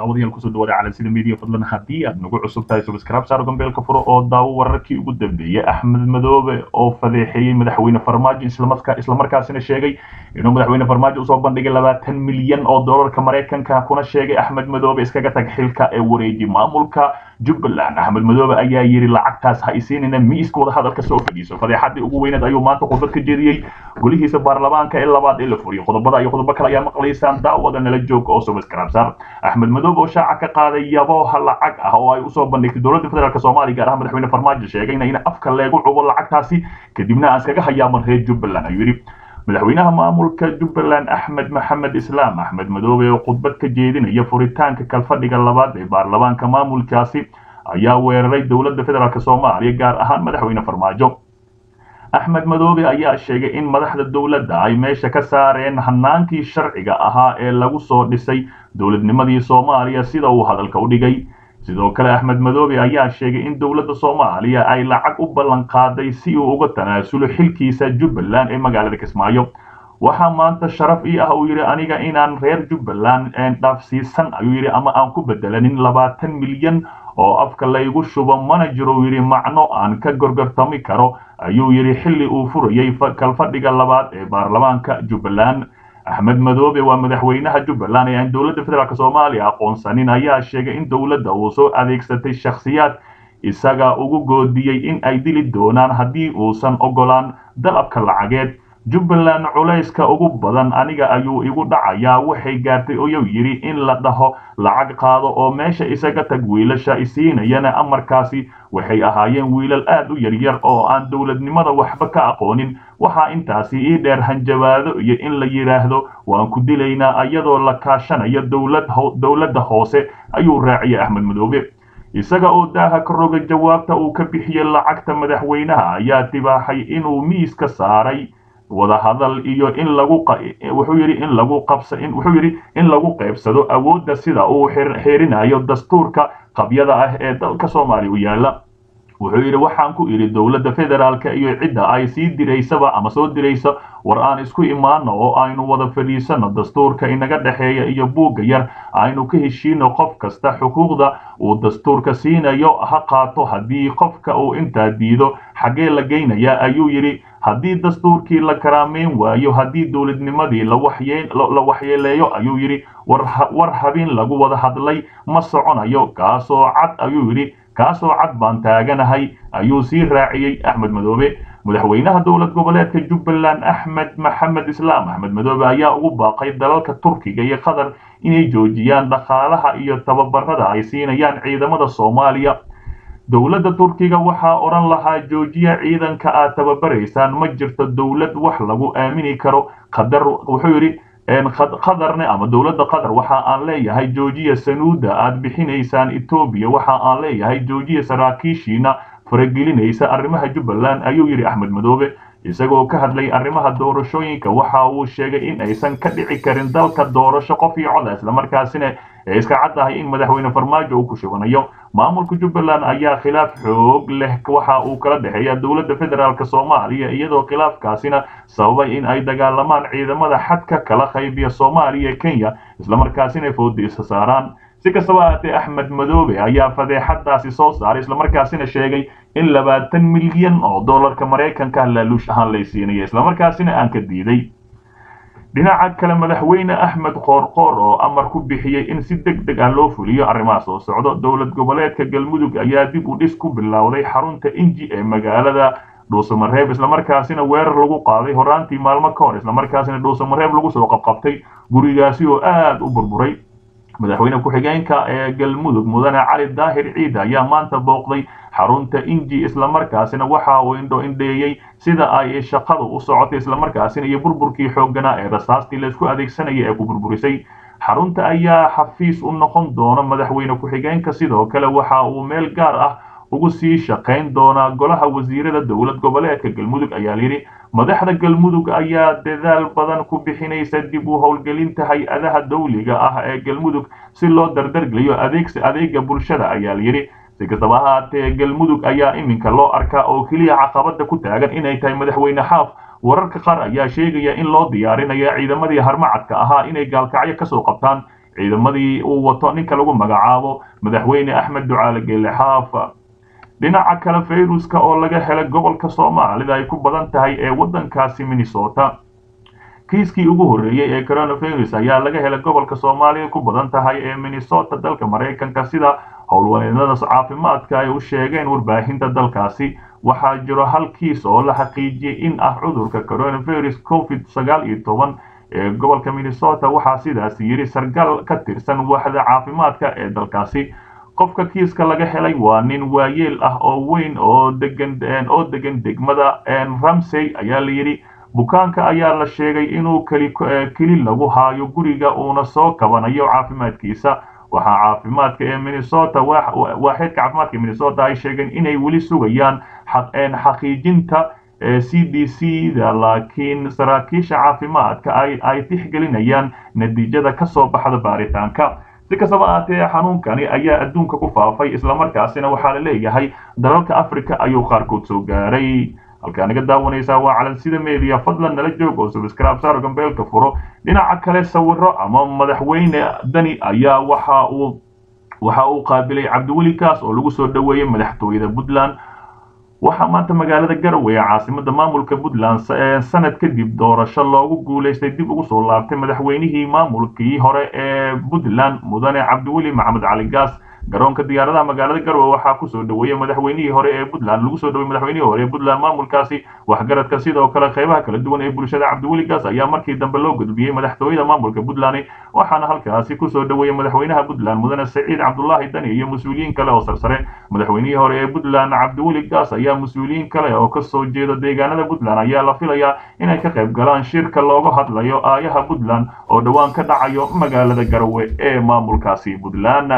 daawadayaal kusoo dhawaada calansida media fadlan haddii aad nagu cusub tahay subscribe saaro gambeelka furo oo daawo wararkii ugu dambeeyey axmed madoobe oo fadeexeeyey madaxweyne farmaajo islamarkaa islamarkaasina sheegay inuu madaxweyne farmaajo usoo bandhigay labaatan milyan oo doolarka maraykanka kuna sheegay axmed madoobe iskaga tag xilka ee wareeji maamulka jubbaland axmed madoobe ayaa yidhi lacagtaas ha isiinina miiska wadahadalka soo fadhiiso fadeexadii ugu weyneed ayuu maanta khudbad ka jeediyey golihiisa baarlamaanka ee labaad ee la furiyay qodobada iyo qodobo kale ayaa maqlaysaan daawada nala joog oo subscribe saar axmed madoobe oo shaaca ka qaaday yabooha lacag ah oo ay usoo bandhigtay dowladda federaalk soomaaliya gaar ahaan madaxweyne farmaajo sheegayna in afka leegu cubo lacagtaasi kadibna aan iskaga hayaaman reer jubbaland ayuu yidhi madaxweynaha maamulka jubbaland axmed maxamed islaam axmed madoobe oo khudbad ka jeedinaya furitaanka kalfadhiga labaad ee baarlamaanka maamulkaasi ayaa weeraray dowladda federaalk soomaaliya gaar ahaan madaxweyne farmaajo axmed madoobe ayaa sheegay in madaxda dowladda ay meesha ka saareen hanaankii sharciga ahaa ee lagu soo dhisay dowladnimadii soomaaliya sida uu hadalka u dhigay sidoo kale axmed madoobe ayaa sheegay in dowladda soomaaliya ay lacag u ballan qaaday si uu uga tanaasulo xilkiisa jubbaland ee magaalada kismaayo waxaa maanta sharaf ii ah uu yidhi aniga inaan reer jubbaland dhaafsiisan ayuu yidhi ama aan ku bedelanin labaatan milyan oo afka laygu shubo mana jiro yidhi macno aan ka gorgortami karo ayuu yidhi xilli uu furayay kalfadhiga labaad ee baarlamaanka jubbaland axmed madoobe waa madaxweynaha jubbaland ee aan dowladda federaalk soomaaliya aqoonsanin ayaa sheegay in dowladda uu soo adeegsatay shakhsiyaad isaga ugu goodiyey in ay dili doonaan haddii uusan ogolaan dalabka lacageed jubbaland culayska ugu badan aniga ayuu igu dhacayaa waxay gaartay oyuu yidhi in la dhaho lacag qaado oo meesha isaga tag wiilasha isiinayana amarkaasi waxay ahaayeen wiilal aad u yaryar oo aan dowladnimada waxba ka aqoonin waxaa intaasi ii dheer hanjabaado iyo in la yidhaahdo waan ku dilaynaa iyadoo la kaashanayo dowladda hoose ayuu raaciyay axmed madoobe isaga oo daaha ka roga jawaabta uu ka bixiyey lacagta madaxweynaha ayaa tibaaxay inuu miiska saaray wadahadal iyo in lagu wuxuu yidhi in lagu qabsa wuxuu yidhi in lagu qaybsado awoodda sida uu xeerinayo dastuurka qabyada ah ee dalka soomaaliya u yaala wuxuu yidhi waxaan ku idhi dowladda federaalka iyo cidda ay sii diraysaba ama soo diraysa war aan isku imaano oo aynu wada fadhiisano dastuurka inaga dhexeeya iyo buugga yar aynu ka heshiino qof kasta xuquuqda uu dastuurka siinayo ha qaato haddii qofka uu intaa diido xaggee la geynayaa ayuu yidhi haddii dastuurkii la karaameyn waayo haddii dowladnimadii la waxyeeleeyo ayuu yidhi war habin lagu wada hadlay ma soconayo kaasoo cad ayuu yidhi kaasoo cad baan taaganahay ayuu sii raaciyey axmed madoobe madaxweynaha dowlad goboleedka jubbaland axmed maxamed islaam axmed madoobe ayaa ugu baaqay dalalka turkiga iyo qatar inay joojiyaan dhaqaalaha iyo tababarada ay siinayaan ciidamada soomaaliya dowladda turkiga waxaa odhan lahaa joojiya ciidanka aad tababaraysaan ma jirto dowlad wax lagu aamini karo qadar wuxuu yidhi qadarne ama dowladda qatar waxa aan leeyahay joojiya sanuuda aad bixinaysaan etoobiya waxa aan leeyahay joojiya saraakiishiina faragelinaysa arrimaha jubbaland ayuu yidhi axmed madoobe isagoo ka hadlay arrimaha doorashooyinka waxa uu sheegay in aysan ka dhici karin dalka doorasho qof iyo coda islamarkaasina ee iska cad tahay in madaxweyne farmaajo uu ku shubanayo maamulka jubbaland ayaa khilaaf xoog leh waxa uu kala dhexeeya dowladda federaalk soomaaliya iyadoo khilaafkaasina sababay in ay dagaalamaan ciidamada xadka kala qaybiya soomaaliya kenya islamarkaasina foodiisa saaraan si kastaba ahaatee axmed madoobe ayaa fadeexadaasi soo saaray islamarkaasina sheegay in labaatan milyan oo dollarka maraykanka laaluush ahaan lay siinaya islamarkaasina aan ka diiday dhinaca kale madaxweyne axmed qoorqoor oo amar ku bixiyey in si deg deg ah loo fuliyo arrimaha soo socdo dowlad goboleedka galmudug ayaa dib u dhis ku bilowday xarunta inji ee magaalada dhuusamareeb islamarkaasina weerar lagu qaaday horaantii maalmo ka hor islamarkaasina dhuusamareeb lagu soo qabqabtay gurigaasi oo aad u burburay madaxweyne ku-xigeenka ee galmudug mudane cali daahir ciida ayaa maanta booqday xarunta inji islamarkaasina waxa uu indho indheeyey sida ay shaqadu u socotay islamarkaasina iyo burburkii xoogganaa ee rasaastii laysku adeegsanaya ee ku burburisay xarunta ayaa xafiis u noqon doona madaxweyne ku-xigeenka sidoo kale waxa uu meel gaar ah ugu sii shaqayn doonaa golaha wasiirada dowlad goboleedka galmudug ayaa layidhi madaxda galmudug ayaa dadaal badan ku bixinaysa dib u howlgelinta hay-adaha dawliga ah ee galmudug si loo dardargeliyo adeegsi adeega bulshada ayaa layidhi si kastaba ahaatee galmudug ayaa iminka loo arkaa oo keliya caqabada ku taagan inay tahay madaxweyne xaaf wararka qaar ayaa sheegaya in loo diyaarinayo ciidamadii harmacadka ahaa inay gaalkacyo kasoo qabtaan ciidamadii uu wato ninka lagu magacaabo madaxweyne axmed ducaale geele xaaf dhinaca kale fayruska oo laga helay gobolka soomaalida ay ku badan tahay ee waddankaasi minnesota kiiskii ugu horreeyey ee coronavirus ayaa laga helay gobolka soomaaliya ku badan tahay ee minnesota dalka maraykanka sida howlwaneedada caafimaadka ay u sheegeen warbaahinta dalkaasi waxaa jiro hal kiis oo la xaqiijiyey in ah cudurka coronavirus covid sagaal iyo toban ee gobolka minnesota waxaa sidaas yidhi sargal ka tirsan waaxda caafimaadka ee dalkaasi qofka kiiska laga helay waa nin waayeel ah oo weyn oo degan oo degan degmada ramsey ayaa la yidhi bukaanka ayaa la sheegay inuu keli keli lagu haayo guriga uuna soo kabanayo caafimaadkiisa waxaa caafimaadka ee minnesota waaxeedka caafimaadka minnesota ay sheegeen inay weli sugayaan xaqiijinta c d c da laakiin saraakiisha caafimaadka ay tixgelinayaan natiijada ka soo baxda baaritaanka si kastaba ahaatee xanuunkani ayaa adduunka ku faafay islamarkaasina waxaa la leeyahay dalalka africa ayuu qaarkood soo gaaray halkaa naga daawanaysaa waa calansida media fadlan nala joog oo subscribe saaro gambeelka furo dhinaca kale sawiro ama madaxweyne dani ayaa waxa uu waxa uu qaabilay cabdiweli kaas oo lagu soo dhoweeyey madaxtooyada puntland waxaa maanta magaalada garowe ee caasimada maamulka puntland sanad kadib doorasho loogu guulaystay dib ugu soo laabtay madaxweynihii maamulkii hore ee puntland mudane cabdiweli maxamed cali gaas garoonka diyaaradaha magaalada garowe waxaa kusoo dhoweeyey madaxweynihii hore ee puntland lagu soo dhowey madaxweynihii hore ee puntland maamulkaasi waxgaradka sidoo kale qaybaha kala duwan ee bulshada cabdiweli gaas ayaa markii dambe loo gudbiyey madaxtooyada maamulka puntland waxaana halkaasi kusoo dhoweeyey madaxweynaha puntland mudane saciid cabdulaahi dani iyo mas-uuliyiin kale oo sarsare madaxweynihii hore ee puntland cabdiweli gaas ayaa mas-uuliyiin kale oo kasoo jeeda deegaanada puntland ayaa la filayaa inay ka qayb galaan shirka looga hadlayo aayaha puntland oo dhowaan ka dhacayo magaalada garowe ee maamulkaasi puntland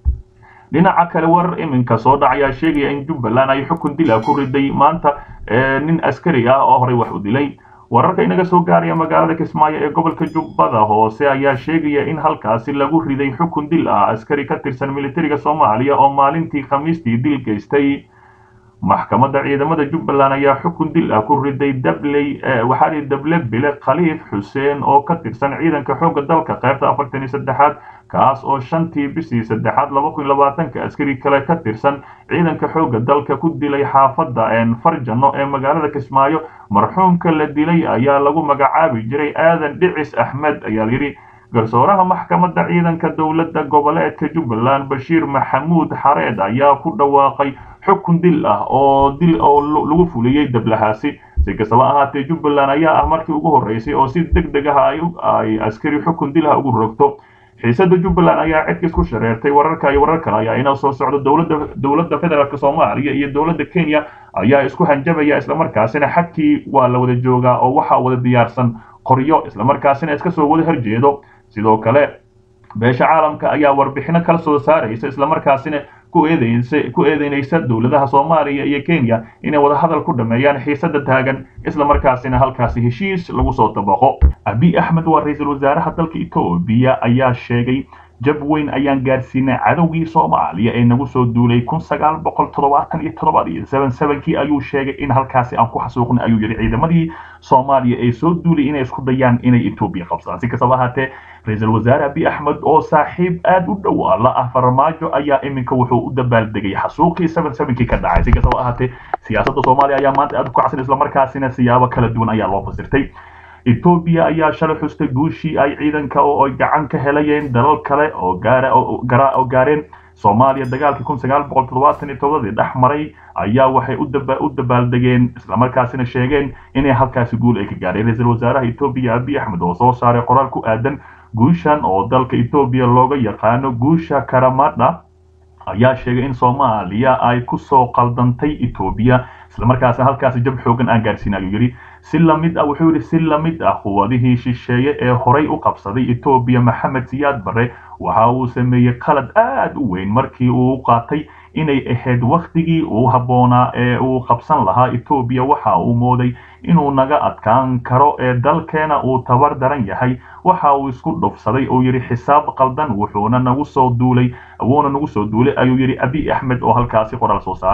dhinaca kale warar iminka soo dhacayaa sheegaya in jubbaland ay xukun dila ku riday maanta nin askari ah oo horey wax u dilay wararka inaga soo gaaraya magaalada kismaayo ee gobolka jubbada hoose ayaa sheegaya in halkaasi lagu riday xukun dil ah askari ka tirsan militariga soomaaliya oo maalintii khamiistii dil geystay maxkamadda ciidamada jubbaland ayaa xukun dil ah ku riday dabley waxaa dable bile khaliif xuseen oo ka tirsan ciidanka xoogga dalka qaybta afartan iyo saddexaad kaas oo shantii bishii saddexaad laba kun labaatanka askari kale ka tirsan ciidanka xoogga dalka ku dilay xaafadda farjano ee magaalada kismaayo marxuumka la dilay ayaa lagu magacaabi jiray aadan dhicis axmed ayaa layidhi garsooraha maxkamadda ciidanka dowladda goboleedka jubbaland bashiir maxamuud xareed ayaa ku dhawaaqay xukun dil ah oo dil oo lagu fuliyey dablahaasi si kastaba ahaatee jubbaland ayaa ah markii ugu horreysay oo si deg deg ah ay askari xukun dil ah ugu rogto xiisada jubbaland ayaa cidkiis ku shareertay wararka iyo warar kale ayaa inoo soo socdo dowladda dowladda federaalk soomaaliya iyo dowladda kenya ayaa isku hanjabaya islamarkaasina xadkii waa la wada joogaa oo waxaa wada diyaarsan qoryo islamarkaasina iska soo wada horjeedo sidoo kale beesha caalamka ayaa warbixino kala soo saaraysa islamarkaasina ku eedeynsa ku eedeynaysa dowladaha soomaaliya iyo kenya inay wadahadal ku dhameeyaan xiisada taagan islamarkaasina halkaasi heshiis lagu soo dabaqo abiy axmed waa ra-iisul wasaaraha dalka etoobiya ayaa sheegay jab weyn ayaan gaarsiinay cadowgii soomaaliya ee nagu soo duulay kun sagaal boqol toddobaatan iyo toddobaad iyo seven sevenkii ayuu sheegay in halkaasi aan ku xasuuqnay ayuu yidhi ciidamadii soomaaliya ee soo duulay inay isku dayaan inay etoobiya qabsadaan si kastaba ahaatee ra-iisul wasaare abiy axmed oo saaxiib aad u dhow la ah farmaajo ayaa iminka wuxuu u dabaaldegay xasuuqii seven sevenkii ka dhacay si kastaba ahaatee siyaasadda soomaaliya ayaa maanta aad u kacsan islamarkaasina siyaabo kala duwan ayaa loo fasirtay etoobiya ayaa shalay xustay guushii ay ciidanka oo ay gacan ka helayeen dalal kale oo gaara oo gaareen soomaaliya dagaalkii kun sagaal boqol toddobaatan iyo todobadii dhex maray ayaa waxay u dabaaldegeen islamarkaasina sheegeen inay halkaasi guul ay ka gaareen ra-iisul wasaaraha etoobiya abiy axmed oo soo saaray qoraal ku aadan guushan oo dalka etoobiya looga yaqaano guusha karamadha ayaa sheegay in soomaaliya ay ku soo qaldantay etoobiya islamarkaasina halkaasi jab xoogan aan gaarsiin ayuu yidhi si lamid ah wuxuu yidhi si lamid ah quwadihii shisheeye ee horay u qabsaday etoobiya maxamed siyaad barre waxa uu sameeyey qalad aad u weyn markii uu qaatay inay ahayd wakhtigii uu habboonaa ee uu qabsan lahaa etoobiya waxa uu mooday inuu naga adkaan karo ee dalkeena uu tabar daran yahay waxa uu isku dhufsaday oo yidhi xisaab qaldan wuxuuna nagu soo duulay wuuna nagu soo duulay ayuu yidhi abiy axmed oo halkaasi qoraal soo saaray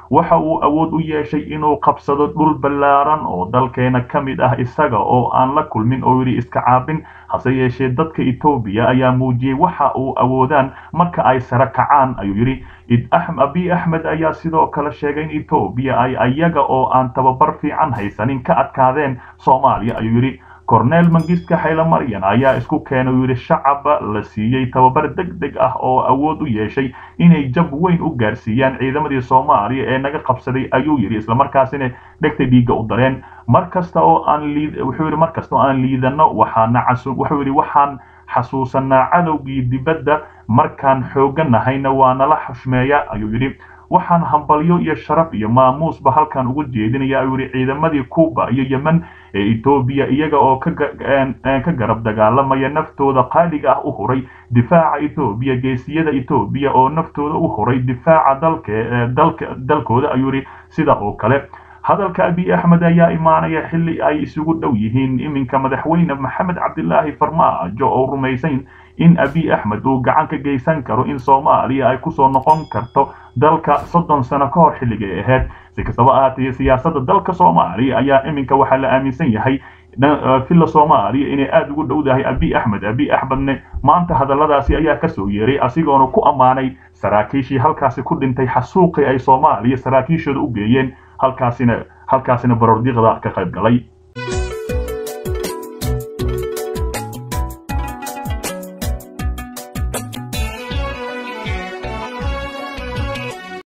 waxa uu awood u yeeshay inuu qabsado dhul ballaaran oo dalkeena ka mid ah isaga oo aan la kulmin oo yidhi iska caabin hase yeeshee dadka etoobiya ayaa muujiyey waxa uu awoodaan marka ay sare kacaan ayuu yidhi abiy axmed ayaa sidoo kale sheegay in etoobiya ay ayaga oo aan tababar fiican haysanin ka adkaadeen soomaaliya ayuu yidhi cornel mangiska xaylamaryan ayaa isku keenay uu yidhi shacaba la siiyey tababar deg deg ah oo awood u yeeshay inay jab weyn u gaarsiiyaan ciidamadii soomaaliya ee naga qabsaday ayuu yidhi islamarkaasina dhegta dhiigga u dareen mar kasta oo aan wuxuu yidhi mar kasta oo aan liidano waxaana wuxuu yidhi waxaan xasuusanaa cadowgii dibadda markaan xooganahayna waa nala xushmeeya ayuu yidhi waxaan hambalyo iyo sharaf iyo maamuusba halkan ugu jeedinaya ayuu yidhi ciidamadii cuba iyo yemen ee etoobiya iyaga oo ka garab dagaalamaya naftooda qaaliga ah u huray difaaca etoobiya geesiyada etoobiya oo naftooda u huray difaaca dalkooda ayuu yidhi sida oo kale hadalka abiy axmed ayaa imaanaya xilli ay isugu dhow yihiin iminka madaxweyne maxamed cabdilaahi farmaajo oo rumaysan in abiy axmed uu gacan ka geysan karo in soomaaliya ay kusoo noqon karto dalka soddon sano ka hor xilligay ahayd si kastaba ahaatee siyaasadda dalka soomaaliya ayaa iminka waxaa la aaminsan yahay villa soomaaliya inay aada ugu dhowdahay abiy axmed abiy axmedne maanta hadalladaasi ayaa kasoo yeeray asigoona ku ammaanay saraakiishii halkaasi ku dhintay xasuuqii ay soomaaliya saraakiishooda u geeyeen halkaasina halkaasina barordiiqda ka qayb galay